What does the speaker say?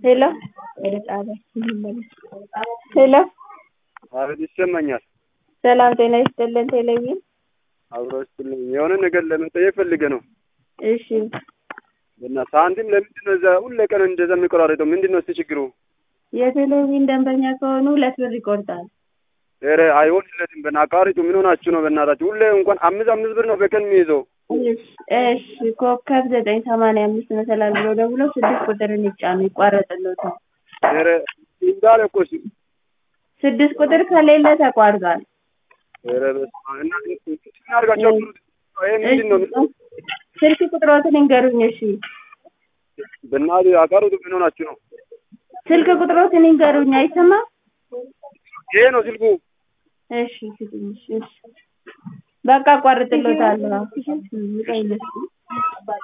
ሄሎ ወደ ጣቢያ እንመለስ። ሄሎ አቤት ይሰማኛል። ሰላም ጤና ይስጥልን። ቴሌቪዥን አብሮ ይስጥልኝ። የሆነ ነገር ለመጠየቅ ፈልጌ ነው። እሺ እና ሳንቲም ለምንድን ነው እዛ ሁሌ ቀን እንደዛ የሚቆራረጠው? ምንድን ነው እስቲ ችግሩ? የቴሌቪዥን ደንበኛ ከሆኑ ሁለት ብር ይቆርጣል። ኧረ አይሆንለትም። በና አቃሪቱ ምን ሆናችሁ ነው? በእናታችሁ ሁሌ እንኳን አምስት አምስት ብር ነው በቀን የሚይዘው። እሺ ኮከብ ዘጠኝ ሰማንያ አምስት መሰላል ብሎ ደውሎ ስድስት ቁጥርን ይጫኑ ይቋረጥሎታል። ኧረ እንዳለ እኮ እሱ ስድስት ቁጥር ከሌለ ተቋርጧል። ኧረ በስመ አብ እና እንትን አድርጋችሁ አብሩት። ይሄ ምንድን ነው? ስልክ ቁጥሮትን ይንገሩኝ። እሺ በእናትህ አቃሪቱ ምን ሆናችሁ ነው? ስልክ ቁጥሮትን ይንገሩኝ። አይሰማም? ይሄ ነው ስልኩ። እሺ ስጡኝ። እሺ በቃ አቋርጥሎታለሁ።